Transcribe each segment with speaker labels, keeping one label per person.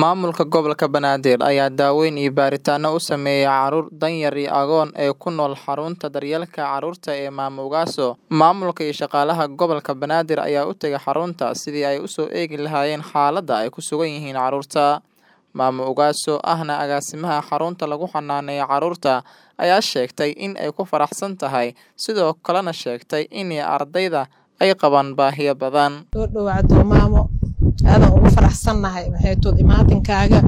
Speaker 1: Maamulka Gobolka Banaadir ayaa daaweyn iyo baaritaanno u sameeyay carruur danyar iyo agoon ee ku nool xarunta daryeelka carruurta ee Maamo Ugaaso. Maamulka iyo shaqaalaha gobolka Banaadir ayaa u tegay xarunta sidii ay u soo eegi lahaayeen xaaladda ay ku sugan yihiin carruurta. Maamo Ugaaso ahna agaasimaha xarunta lagu xanaaneeyo carruurta ayaa sheegtay in ay ku faraxsan tahay sidoo kalena sheegtay in ardayda ay qabaan baahiyo badan.
Speaker 2: soo dhawaado maamo aadan ugu faraxsannahay maxay tood imaatinkaaga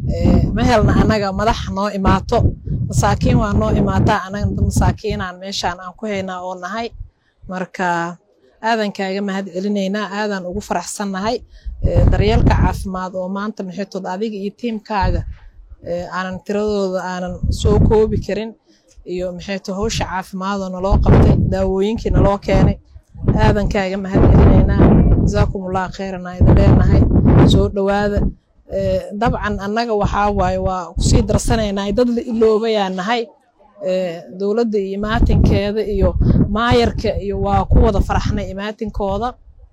Speaker 2: ma helna annaga madax noo imaato masaakiin waa noo imaataa annaga masaakiinaan meeshaan aan ku haynaa oo nahay marka aadan kaaga mahad celinaynaa aadan ugu faraxsannahay daryeelka caafimaad oo maanta maxay tood adiga iyo tiimkaaga aanan tiradooda aanan soo koobi karin iyo maxay tood hawsha caafimaadoo naloo qabtay daawooyinkii naloo keenay aadan kaaga mahad celinaynaa jasaakumullah khayran aan idin leenahay soo dhowaada dabcan annaga waxaa waaye waa kusii darsanaynaa dad la iloobayaa nahay dowladda iyo imaatinkeeda iyo maayarka iyo waa ku wada faraxnay imaatinkooda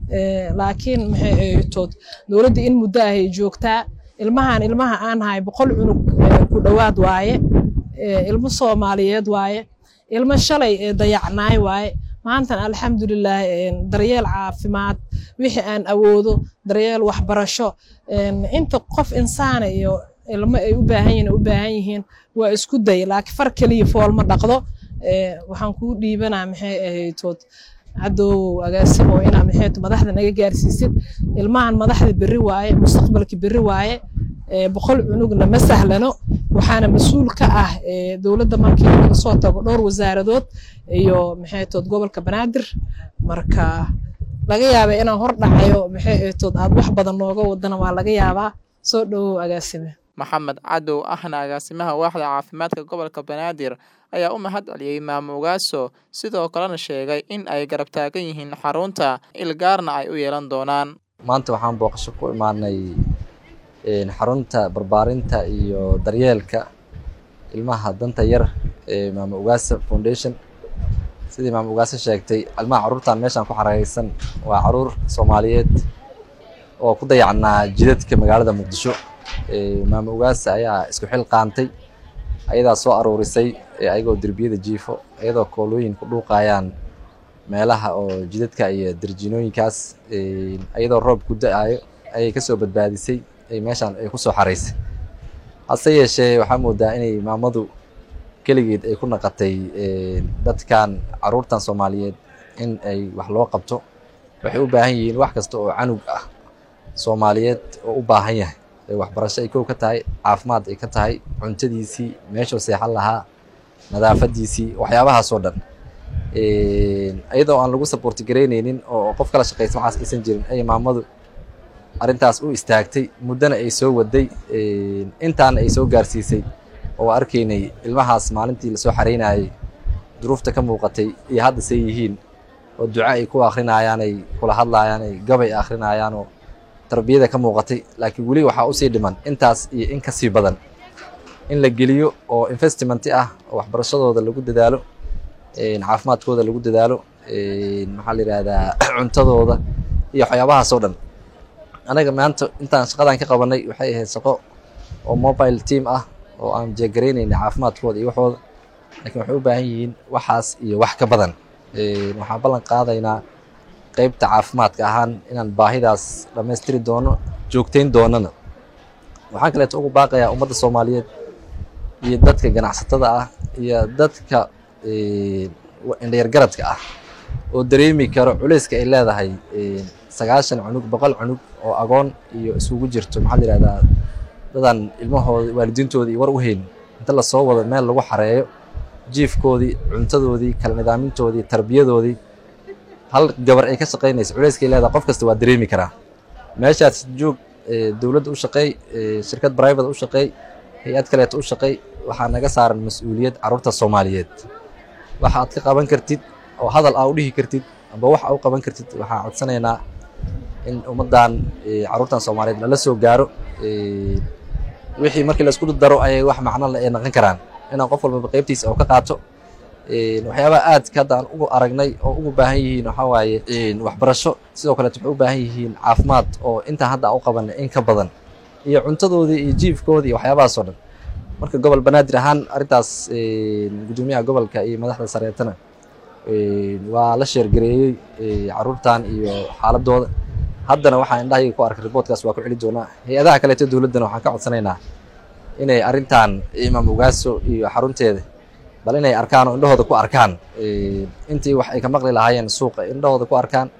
Speaker 2: laakiin maxay ahaytood dowladda in muddo ahay joogtaa ilmahan ilmaha aan hahay boqol cunug ku dhowaad waaye ilmo soomaaliyeed waaye ilmo shalay dayacnaay waaye maantan alxamdulilah daryeel caafimaad wixii aan awoodo daryeel waxbarasho inta qof insaana iyo ilmo ay u baahan yihiin u baahan yihiin waa isku day laakiin far keliya foolma dhaqdo waxaan kuu dhiibanaa maxay ahaytood cadoowow agaasimo inaa maxay madaxda naga gaarsiisid ilmahan madaxda berri waaye mustaqbalka berri waaye boqol cunugna ma sahlano waxaana mas-uul ka ah dowladda markii laga soo tago dhowr wasaaradood iyo maxay tood gobolka banaadir marka laga yaaba inaan hor dhacayo maxay tood aad wax badan nooga wadana waa laga yaabaa soo dhowow agaasime
Speaker 1: maxamed cadow ahna agaasimaha waaxda caafimaadka gobolka banaadir ayaa u mahad celiyey maamo ugaaso sidoo kalena sheegay in ay garab taagan yihiin xarunta ilgaarna ay u yeelan doonaan
Speaker 3: maanta waxaan booqasho ku imaanay xarunta barbaarinta iyo daryeelka ilmaha danta yar ee maamo ugaasa foundation sidii maamo ugaasa sheegtay ilmaha carruurtan meeshaan ku xareysan waa carruur soomaaliyeed oo ku dayacnaa jidadka magaalada muqdisho maamo ugaasa ayaa isku xil qaantay ayadaa soo aruurisay ayagoo derbiyada jiifo iyadoo koolooyin ku dhuuqayaan meelaha oo jidadka iyo darjiinooyinkaas iyadoo roob ku da-ayo ayay kasoo badbaadisay meeshaan ay kusoo xaraysay hase yeeshee waxaa moodaa inay maamadu keligeed ay ku naqatay dadkan carruurtan soomaaliyeed in ay wax loo qabto waxay u baahan yihiin wax kasta oo canug ah soomaaliyeed oo u baahan yahay waxbarasho ay kow ka tahay caafimaad ay ka tahay cuntadiisii meeshuu seexan lahaa nadaafadiisii waxyaabahaasoo dhan iyadoo aan lagu saboorti garaynaynin oo qof kala shaqaysa waxaas aysan jirin ay maamadu arrintaas u istaagtay muddana ay soo waday intaana ay soo gaarsiisay oo arkaynay ilmahaas maalintii lasoo xaraynayay duruufta ka muuqatay iyo hadda say yihiin oo duco ay ku akrinayaan ay kula hadlayaan ay gabay akhrinayaanoo tarbiyada ka muuqatay laakiin weli waxaa usii dhiman intaas iyo in ka sii badan in la geliyo oo investmenti ah oo waxbarashadooda lagu dadaalo caafimaadkooda lagu dadaalo maxaa la yidhaahdaa cuntadooda iyo waxyaabahaasoo dhan anaga maanta intaan shaqadan ka qabanay waxay ahayd shaqo oo mobile team ah oo aan jeegaraynayna caafimaadkooda iyo waxooda laakiin waxay u baahan yihiin waxaas iyo wax ka badan waxaan ballan qaadaynaa qeybta caafimaadka ahaan inaan baahidaas dhammaystiri doono joogtayn doonana waxaan kaleeto ugu baaqayaa ummadda soomaaliyeed iyo dadka ganacsatada ah iyo dadka indhayargaradka ah oo dareemi karo culayska ay leedahay sagaashan cunug boqol cunug oo agoon iyo isugu jirto maxaa la yihahdaa dadan ilmahooda waalidiintooda iyo war u hayn inta lasoo wado meel lagu xareeyo jiifkoodii cuntadoodii kala nidaamintoodii tarbiyadoodii hal gabar ay ka shaqaynaysa culayska ay leedahay qof kasta waa dareemi karaa meeshaas joog dowladda u shaqeey shirkad brivate u shaqeey hay-ad kaleeto u shaqeey waxaa naga saaran mas-uuliyad carruurta soomaaliyeed waxa aad ka qaban kartid oo hadal aa u dhihi kartid amba wax aa u qaban kartid waxaan codsanaynaa in ummaddan carruurtan soomaaliyeed lala soo gaaro wixii markii laisku daro ayay wax macno le ay naqon karaan inaan qof walbaba qeybtiisa oo ka qaato waxyaabaha aadka hadda aan ugu aragnay oo ugu baahan yihiin waxaa waaye waxbarasho sidoo kaleet waxay u baahan yihiin caafimaad oo intaan hadda aan u qabanay in ka badan iyo cuntadoodii iyo jiifkoodii iyo waxyaabahaasoo dhan marka gobol banaadir ahaan arrintaas gudoomiyaha gobolka iyo madaxda sareetana waa la sheergareeyey caruurtan iyo xaaladooda haddana waxaa indhahayga ku arkay riboortkaas waa ku celi doonaa hay-adaha kaleeto dowladdana waxaan ka codsanaynaa inay arrintan imaam ugaaso iyo xarunteeda bal inay arkaan oo indhahooda ku arkaan intii wax ay ka maqli lahaayeen suuqa indhahooda ku arkaan